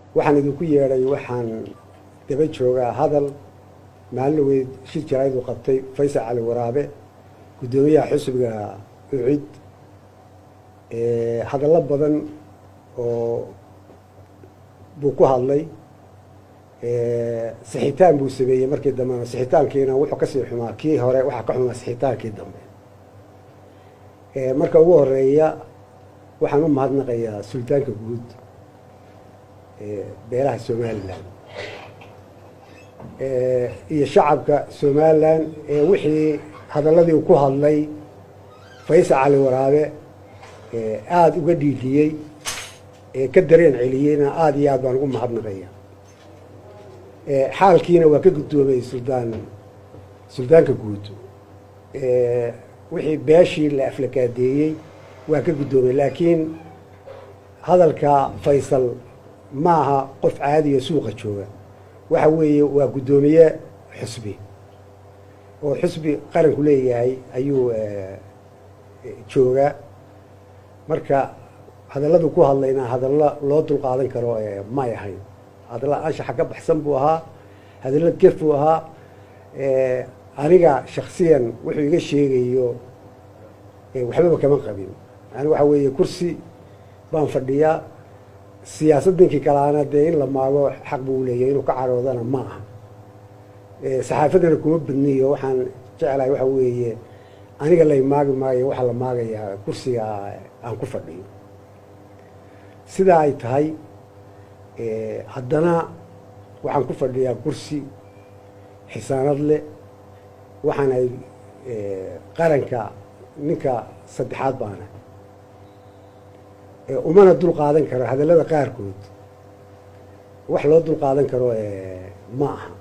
waxaan idinku yeedhay waxaan daba joogaa hadal maalin weyd shir jarayd uu qabtay faysal cali waraabe guddoomiyaha xusbiga ucid hadallo badan oo buu ku hadlay sixitaan buu sameeyey markii dambena sixitaankiina wuxuu kasii xumaa kii hore waxaa ka xumaa sixitaankii dambe marka ugu horeeya waxaan u mahadnaqayaa suldaanka guud beelaha somalilan iyo shacabka somalilan ee wixii hadalladii ku hadlay faysal cali waraabe aada uga dhiidhiyey ee ka dareen celiyeyna aada iyo aad baan ugu mahadnaqaya xaalkiina waa ka guddoomay suldaan suldaanka guud wixii beeshii la aflakaadeeyey waa ka guddoomay laakiin hadalka faysal ma aha qof caadiya suuqa jooga waxa weeye waa guddoomiye xusbi oo xusbi qaranku leeyahay ayuu joogaa marka hadalladu ku hadlayna hadallo loo dulqaadan karo may ahayn hadalla anshaxa ka baxsan buu ahaa hadallo gef buu ahaa aniga shaksiyan wuxuu iga sheegayo waxbaba kama qabin yani waxa weeye kursi baan fadhiyaa siyaasad ninkii kalaana dee in la maago xaq buu leeyahy inuu ka caroodana ma aha saxaafadana kuma badniyo waxaan jeclahay waxa weeye aniga lay maagi maayo waxaa la maagayaa kursiga aan ku fadhiyo sidaa ay tahay haddana waxaan ku fadhiyaa kursi xisaanad leh waxaan ay qaranka ninka saddexaad baana umana dul qaadan karo hadallada qaarkood wax loo dul qaadan karo ma aha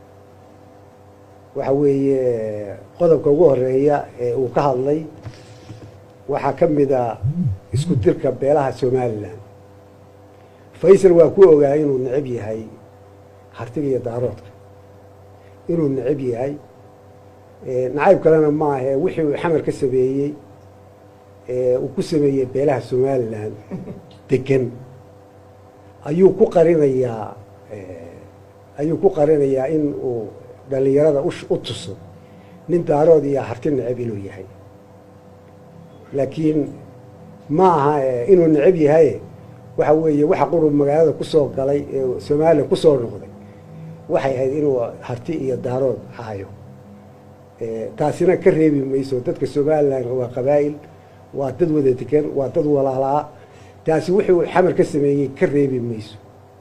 waxa weeye qodobka ugu horeeya ee uu ka hadlay waxaa ka mid a isku dirka beelaha somalilan faysal waa ku ogaa inuu necab yahay hartiga iyo daaroodka inuu necab yahay nacayb kalena ma ahe wixii uu xamar ka sameeyey uu ku sameeyey beelaha somalilan degan ayuu ku qarinayaa ayuu ku qarinayaa in uu dhalinyarada u tuso nin daarood iyo harti necab inuu yahay laakiin ma aha inuu necab yahay waxa weeye waxa qurub magaalada kusoo galay ee somalilan kusoo noqday waxay ahayd inuu harti iyo daarood hayo taasina ka reebi mayso dadka somalilan waa qabaa'il waa dad wada degan waa dad walaalaa taasi wuxuu xamar ka sameeyey ka reebi mayso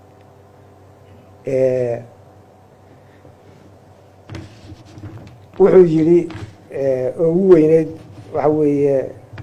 wuxuu yidhi oo ugu weyneyd waxa weeye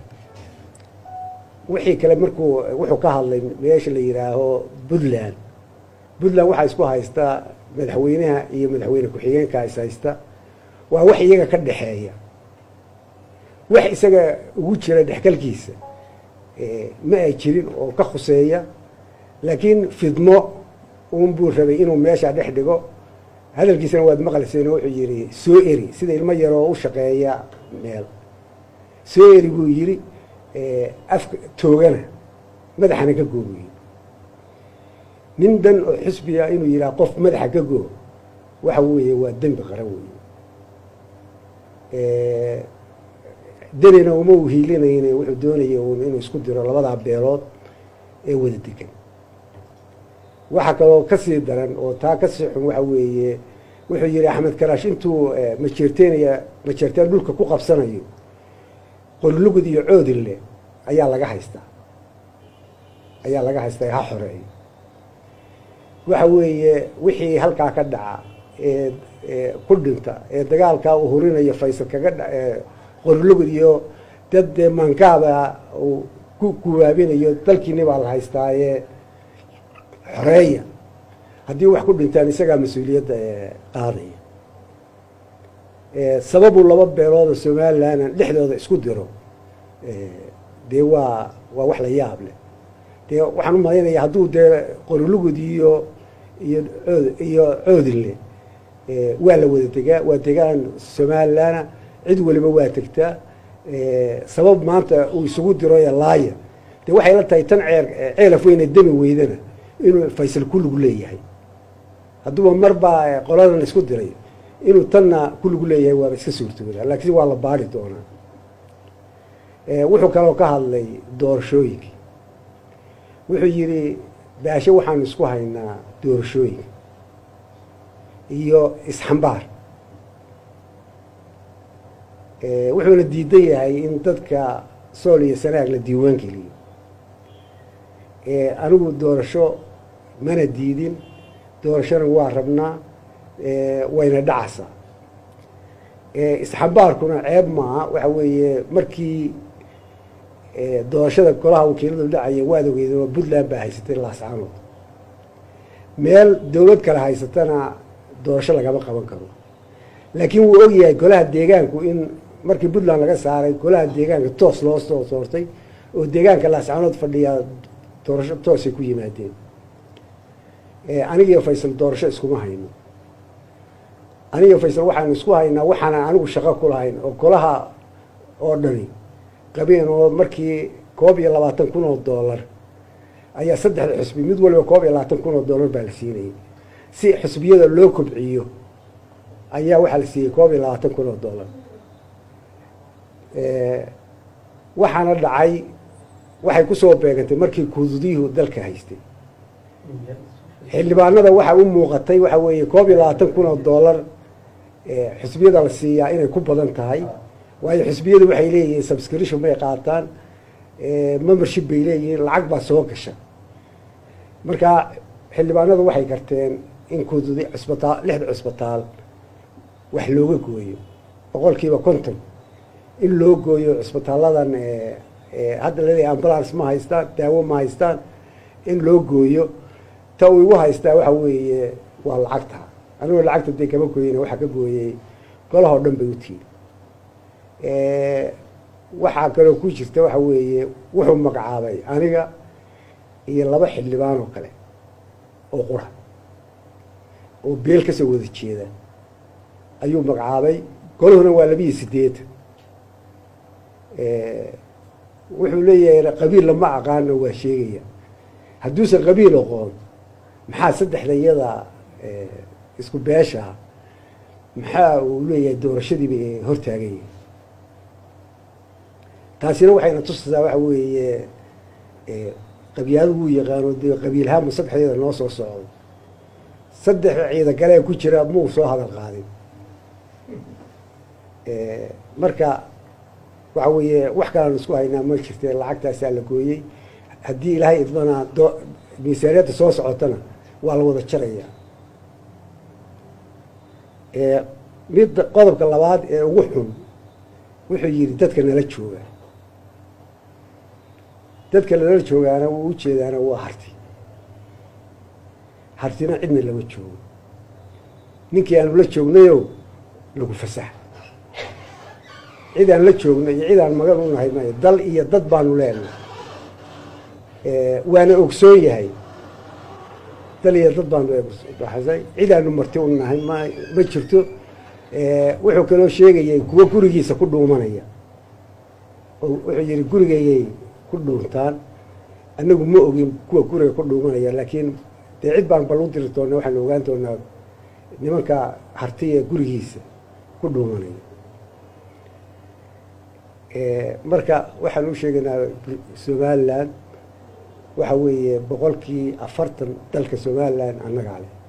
wixii kale markuu wuxuu ka hadlay meesha la yidhaaho puntland puntland waxaa isku haystaa madaxweynaha iyo madaxweyne ku-xigeenka is haysta waa wax iyaga ka dhexeeya wax isaga ugu jira dhexgalkiisa ma ay jirin oo ka khuseeya laakiin fidmo un buu rabay inuu meesha dhex dhigo hadalkiisana waad maqlayseen wuxuu yidhi soo eri sida ilmo yaroo u shaqeeya meel soo eri buu yidhi afka toogana madaxana ka goo buu yidhi nin dan oo xusbiya inuu yidhaha qof madaxa ka goo waxa weeye waa dembi qaran weeye danina uma u hiilinayne wuxuu doonaya un inuu isku diro labadaa beelood ee wada degan waxaa kaloo kasii daran oo taa kasii xun waxa weeye wuxuu yihi axmed karaash intuu majeerteenaya majeerteen dhulka ku qabsanayo qollugud iyo coodille ayaa laga haystaa ayaa laga haystaa ha xoreeyo waxa weeye wixii halkaa ka dhaca ee ku dhinta ee dagaalkaa uu hurinayo faysal kaga dha qollugud iyo dad dee mankaaba uu ku guwaabinayo dalkiini baa la haystaaye xoreeya haddii wax ku dhintaan isagaa mas-uuliyadda qaadaya sababuu laba beelooda somalilan dhexdooda isku diro dee waa waa wax la yaab leh dee waxaan u malaynaya hadduu dee qorilugud iyo iyo ood iyo coodille waa la wada degaa waa degaan somalilana cid waliba waa tegtaa sabab maanta uu isugu diro ee laaya dee waxay la tahay tan ceer ceelaf weyne demi weydana inuu faysal kulligu leeyahay hadduuba marbaa qoladan isku diray inuu tanna kulligu leeyahay waaba iska suurtooda laakiin waa la baari doonaa wuxuu kaloo ka hadlay doorashooyinka wuxuu yidhi baashe waxaanu isku haynaa doorashooyinka iyo isxambaar wuxuuna diidan yahay in dadka sool iyo sanaag la diiwaan geliyo anigu doorasho mana diidin doorashona waa rabnaa wayna dhacaysaa isxambaarkuna ceeb maaha waxa weeye markii doorashada golaha wakiiladu dhacaya waad ogeydeen oo puntland baa haysatay laascaanood meel dowlad kale haysatana doorasho lagama qaban karo laakiin wuu ogyahay golaha deegaanku in markii puntland laga saaray golaha deegaanka toos loo soo soortay oo deegaanka laascaanood fadhiyaa doorasho toosay ku yimaadeen anigiyo faysal doorasho iskuma hayno anigiyo faysal waxaanu isku haynaa waxaanan anigu shaqo ku lahayn oo golaha oo dhani qabeen oo markii koob iyo labaatan kun oo dollar ayaa saddexda xusbi mid waliba koob iyo labaatan kun oo dollar baa la siinayay si xusbiyada loo kobciyo ayaa waxaa la siiyey koob iyo labaatan kun oo dollar waxaana dhacay waxay kusoo beegantay markii kududyuhu dalka haystay xildhibaanada waxa u muuqatay waxa weeye koob iyo labaatan kun oo dollar xusbiyada la siiyaa inay ku badan tahay waayo xusbiyadu waxay leeyihiin subscription bay qaataan membership bay leeyihiin lacag baa soo gasha marka xildhibaanadu waxay garteen in kududi cusbitaal lixda cusbitaal wax looga gooyo boqolkiiba konton in loo gooyo cusbitaaladan hadda laleeyahy ambulance ma haystaan daawo ma haystaan in loo gooyo ta uu igu haystaa waxa weeye waa lacagta anigoo lacagta dee kama gooyina waxaa ka gooyey golahoo dhan bay u tiiri waxaa kaloo ku jirta waxa weeye wuxuu magacaabay aniga iyo laba xildhibaan oo kale oo qura oo beel ka soo wada jeeda ayuu magacaabay golahuna waa labiiyo sideetan wuxuu leeyahay qabiil lama aqaano waa sheegaya hadduusan qabiil aqoon maxaa saddexda iyada isku beeshaa maxaa uu leeyahay doorashadiiba hortaagaya taasina waxayna tusaysaa waxa weeye qabyaadu wuu yaqaano dee qabiilhaama saddexdeeda noo soo socdo saddex ciida galee ku jira muu soo hadal qaadin marka waxa weeye wax kalaan isku haynaa ma jirte lacagtaasaa la gooyey haddii ilaahay idmanaa do miisaaniyadda soo socotana waa la wada jarayaa midda qodobka labaad ee ugu xun wuxuu yidhi dadka nala jooga dadka nala joogaana wuu ujeedaana waa harti hartina cidna lama joogo ninkii aanu la joognayo lagu fasax cid aan la joogno iyo cid aan magan u nahay mayo dal iyo dad baanu leenahay waana ogsoon yahay dal iyo dad baanu baxsay cid aanu marti u nahay ma ma jirto wuxuu kaloo sheegayay kuwo gurigiisa ku dhuumanaya oo wuxuu yihi gurigeeyay ku dhuuntaan annagu ma ogin kuwa guriga ku dhuumanaya laakiin dee cid baan bal u diri doona waxaanu ogaan doonaa nimanka hartiya gurigiisa ku dhuumanaya marka waxaan u sheegaynaa somalilan waxa weeye boqolkii afartan dalka somalilan annagaa leh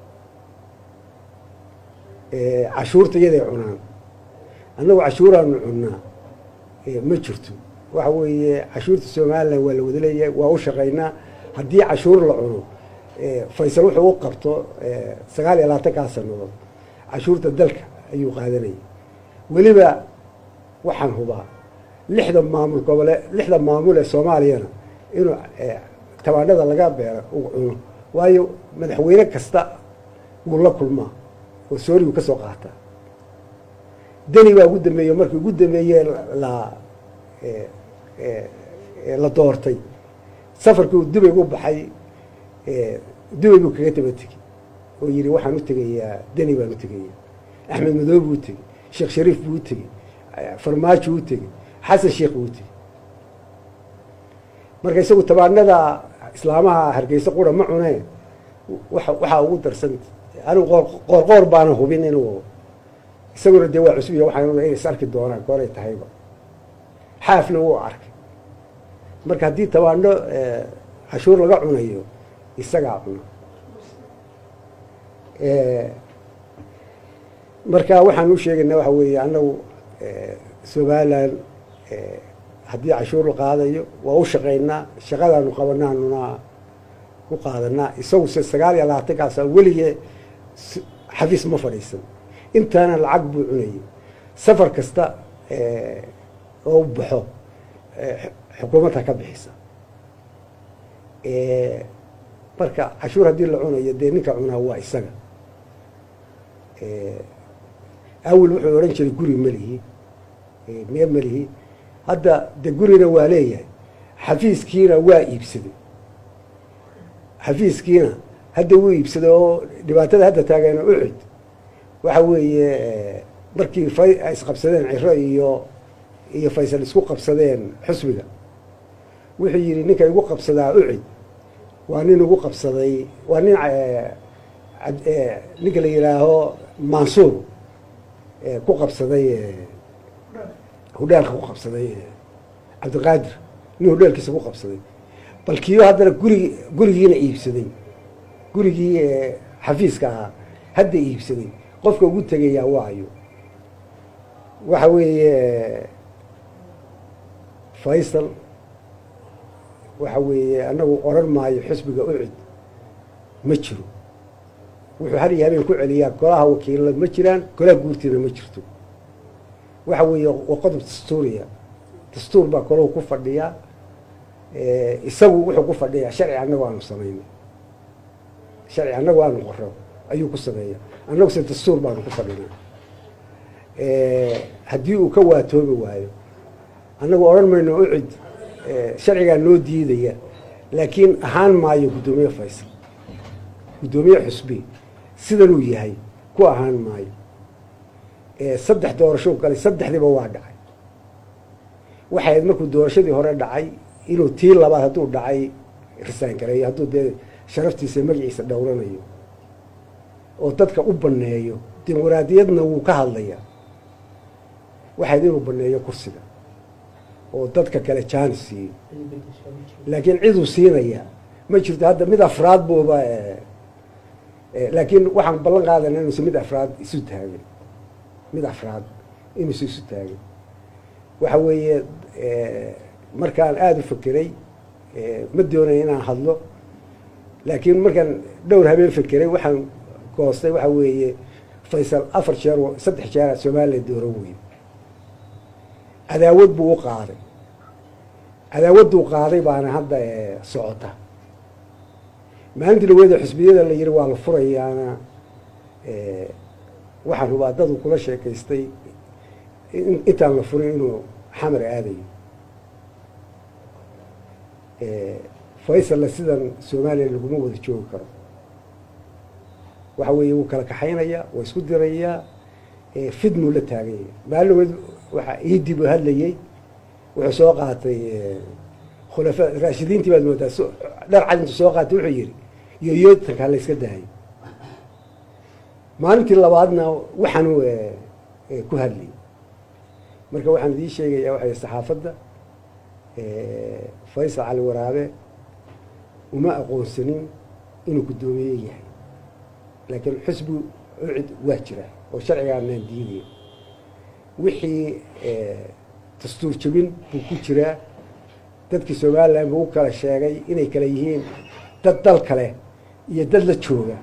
cashuurta iyaday cunaan annagu cashuuraanu cunnaa ma jirto waxa weeye cashuurta somalilan waa la wada leeyahay waa u shaqaynaa haddii cashuur la cuno faysal wuxuu u qabto sagaal iyo labaatankaa sanadood cashuurta dalka ayuu qaadanaya weliba waxaan hubaa lixda maamul gobole lixda maamul ee soomaaliyana inuu tabaanada laga beero uu cuno waayo madaxweyne kasta wuu la kulmaa oo soorigu ka soo qaataa deni baa ugu dambeeye markii ugu dambeeye la la doortay safarkii uu dubay u baxay dubay buu kaga daba tegey oo yihi waxaan u tegayaa deni baan u tegaya axmed madoob buu u tegey sheekh shariif buu u tegey farmaajo u tegey xasan sheekh buu u tegey marka isagu tabaanada islaamaha hargeysa qura ma cunee wa waxaa ugu darsan anigu qoor qoor baana hubin inuu isaguna dee waa cusub iyo waxaan inay is arki doonaan gooray tahayba xaafna wuu arkay marka haddii tabaandho cashuur laga cunayo isagaa cuna marka waxaan u sheegaynaa waxa weeye annagu somalilan haddii cashuur la qaadayo waa u shaqaynaa shaqadaanu qabanaanuna ku qaadanaa isagu se sagaal iyo labaatankaasa weligee xafiis ma fadhiisan intaana lacag buu cunayay safar kasta oo baxo xukuumadda ka bixisa marka cashuur haddii la cunayo dee ninka cunaa waa isaga awel wuxuu odhan jiray guri melihi mee melihi hadda de gurina waa leeyahay xafiiskiina waa iibsaday xafiiskiina hadda wuu iibsaday oo dhibaatada hadda taageena ucid waxa weeye markii fay ay isqabsadeen ciro iyo iyo faysal isku qabsadeen xusbiga wuxuu yidhi ninka igu qabsadaa ucid waa nin igu qabsaday waa nin ninka la yidhaaho mansuur ku qabsaday hudheelka ku qabsaday cabdiqaadir nin hudheelkiisa ku qabsaday bal kiyo haddana gurigi gurigiina iibsaday gurigii xafiiska ahaa hadda iibsaday qofka ugu tegayaa waayo waxa weeye faysal waxa weeye annagu oran maayo xisbiga ucid ma jiro wuxuu har iyo habeen ku celiyaa golaha wakiilla ma jiraan golaha guurtiina ma jirto waxa weeye waa qodob dastuuriya dastuur baa golahu ku fadhiyaa isagu wuxuu ku fadhiyaa sharci annagu aanu samayno sharci annagu aanu qoro ayuu ku sameeya annagu se dastuur baanu ku fadhinaa haddii uu ka waatoobi waayo annagu odhan mayno ucid sharcigaa noo diidaya laakiin ahaan maayo guddoomiye faysal guddoomiye xusbi sidanuu yahay ku ahaan maayo saddex doorasho galay saddexdiiba waa dhacay waxay ahayd markuu doorashadii hore dhacay inuu tii labaad hadduu dhacay risaan gareeyo hadduu dee sharaftiisa magaciisa dhowranayo oo dadka u baneeyo dimuqraadiyadna wuu ka hadlayaa waxayd inuu baneeyo kursiga oo dadka kale jaani siiyo laakiin ciduu siinaya ma jirto hadda mid afraad buuba laakiin waxaan ballan qaadana inuusa mid afraad isu taagin mid afraad inuusa isu taagin waxa weeye markaan aada u fekeray ma doonaya inaan hadlo laakiin markaan dhowr habeen fekeray waxaan goostay waxa weeye faysal afar jeer saddex jeera somalilan dooran wey cadaawad buu u qaaday cadaawadduu qaaday baana hadda socota maalintii dhaweeda xusbiyada la yiri waa la furayaana waxaan hubaa dadu kula sheekaystay intaan la furin inuu xamar aadayo faysalla sidan somalilan laguma wada joogi karo waxa weeye wuu kala kaxaynayaa waa isku dirayaa fidnuu la taaganya maalin dhaweed waxa iidib u hadlayey wuxuu soo qaatay khulafa raashidiintii baad moodaa dhar cad intuu soo qaatay wuxuu yihi yoyootankaa la yska daayay maalintii labaadna waxaanu ku hadlayy marka waxaan idiin sheegayaa waxay saxaafadda faysal cali waraabe uma aqoonsanin inuu guddoomiye yahay laakiin xusbi ucid waa jira oo sharcigaanaan diidaya wixii dastuur jebin buu ku jiraa dadkii somalilan buu u kala sheegay inay kala yihiin dad dal kale iyo dad la jooga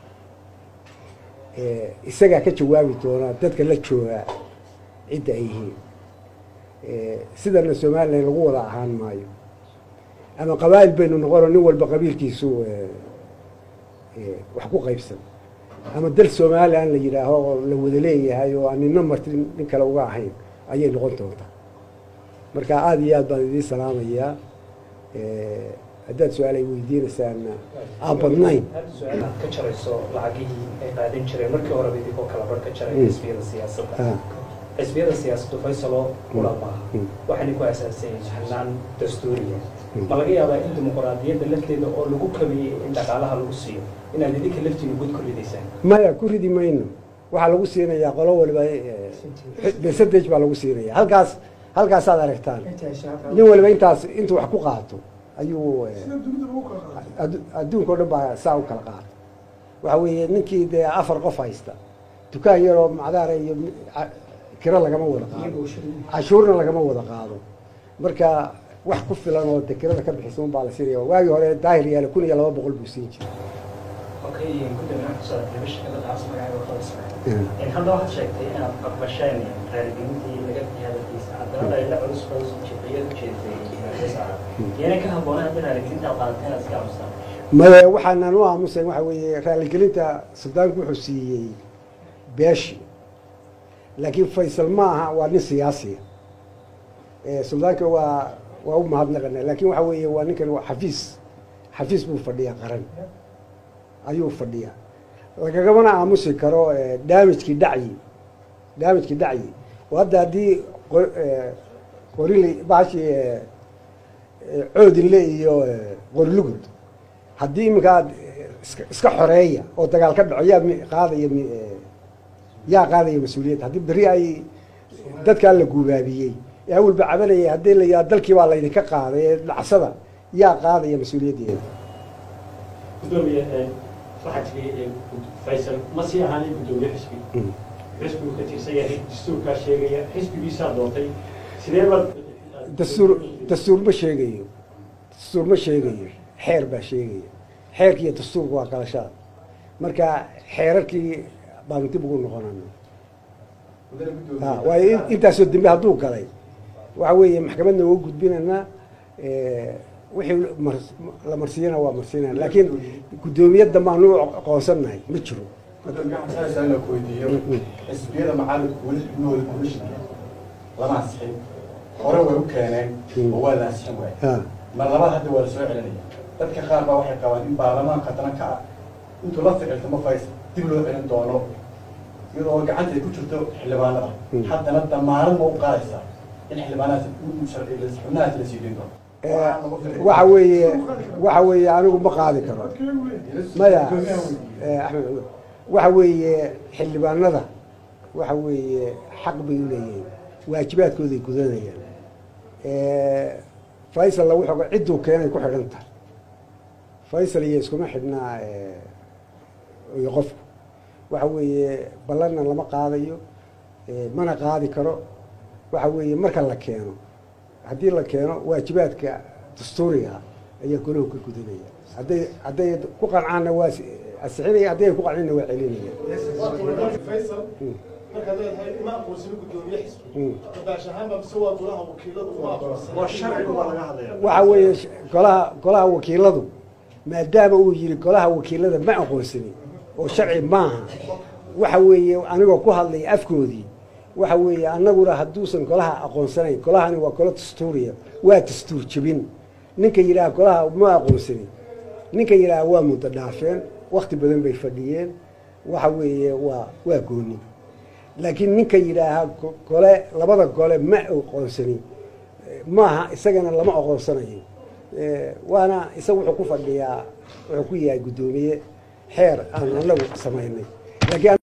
isagaa ka jawaabi doonaa dadka la joogaa cidda ay yihiin sidana somalilan lagu wada ahaan maayo ama qabaa'il baynu noqono nin walba qabiilkiisu wax ku qaybsan ama dal somalilan la yidhaaho oo la wada leeyahay oo aan nina marti nin kale uga ahayn ayay noqon doontaa marka aada iyo aad baan idiin salaamayaa haddaad su-aalay weydiinaysaana aan badnayn ka jarayso lacagihii ay qaadan jireen markii horeba idinkoo kala bar ka jaray xisbiyada siyaasadda xisbiyada siyaasaddu faysaloo kula maaha waxayna ku aasaasan yihiin hanaan dastuuriya ma laga yaabaa in dimuqraadiyadda lafteeda oo lagu kabiyey in dhaqaalaha lagu siiyo inaad idinka laftiina gud ku ridaysaan maya ku ridi mayno waxaa lagu siinayaa qolo waliba percentage baa lagu siinaya halkaas halkaasaad aragtaan nin waliba intaas intuu wax ku qaato ayuu adduunka o dhan baa saa u kala qaata waxa weeye ninkii dee afar qof haysta dukaan yaroo macdaara iyo kiro lagama wada qaado cashuurna lagama wada qaado marka wax ku filan oo de kirada ka bixisa un baa la siinaya waagii hore daahir yaale kun iyo laba boqol buu siin jiray hadda waxaad sheegtay inaad aqbasheen raaligelintii laga hadalkiisa haddana dhayla culus culus jibciyad u jeedtay yana ka habboonay hadda raaligelinta qaadateen iska aamusaan maya waxaanan u aamusayn waxa weeye raaligelinta suldaanku wuxuu siiyey beeshi laakiin faysal ma aha waa nin siyaasiya suldaanka waa waa u mahadnaqana laakin waxa weeye waa ninkan waa xafiis xafiis buu fadhiyaa qaran ayuu fadhiyaa lagagamana aamusi karo damagekii dhacyi damagekii dhacyi oo hadda haddii qorili bahashi coodinle iyo qorilugud haddii iminka aad iska xoreeya oo dagaal ka dhaco yaa qaadaya yaa qaadaya mas-uuliyadda haddii beri ay dadkaa la guubaabiyey ee awalba cabanayay haddii la yaa dalkii baa laydinka qaaday ee dhacsada yaa qaadaya mas-uuliyaddeeda gudoomiye waxaa jiray faysal ma sii ahaanin gudoomiye xisbi xisbigu ka tirsan yahay dastuurkaa sheegaya xisbigiisaa doontay sidee baad dastuur dastuur ma sheegayo dastuur ma sheegayo xeer baa sheegaya xeerki iyo dastuurku waa qalashaad marka xeerarkii baanu dib ugu noqonana waayo intaasoo dembe hadduu galay waxa weeye maxkamadna waa gudbinaynaa wixii la marsiiyana waa marsiinana laakiin guddoomiye dambaanu u aqoonsannahay ma jiro weydiiyo xisbiyada macaalimku weli xubnahooda commission lama ansixin hore way u keeneen oo waa la ansixin waay mar labaad hadda waa la soo celinaya dadka qaar baa waxay qabaan in baarlamaanka daranka ah intuu la ficiltamo fays dib loo celin doono iyadoo gacanta ay ku jirto xildhibaanada haddana damaanad ma u qaadaysaa in xildhibaanahaas xubnahaas la siideyn doono waxa weeye waxa weeye anigu ma qaadi karo maya axmed cumar waxa weeye xildhibaanada waxa weeye xaq bay u leeyihiin waajibaadkooday gudanayaan faysalla wuxuu cidduu keenay ku xidhan tahay faysal iyo iskuma xidhnaa iyo qofku waxa weeye ballanna lama qaadayo mana qaadi karo waxa weeye marka la keeno haddii la keeno waajibaadka dastuuriga ayaa golahu ka gudanaya hadday hadday ku qancaanna waa asixinaya hadday ku qancinna waa celinaya markaad leedahay ma aqoonsani gudoomiye xisbi dabaash ahaanba mise waa golaha wakiiladu uma aqoonsani waa sharciga waa laga hadlaya waxa weeye golaha golaha wakiiladu maadaama uu yiri golaha wakiilada ma aqoonsanin oo sharci maaha waxa weeye anigoo ku hadlay afkoodii waxa weeye annaguna hadduusan golaha aqoonsanayn golahani waa golo dastuuriya waa dastuur jebin ninka yidhaha golaha ma aqoonsanin ninka yidhaha waa muddo dhaafeen wakti badan bay fadhiyeen waxa weeye waa waa gooni laakiin ninka yidhaaha gole labada gole ma aqoonsanin maaha isagana lama aqoonsanayo waana isaga wuxuu ku fadhiyaa wuxuu ku yahay guddoomiye xeer aan anagu samaynay laakiin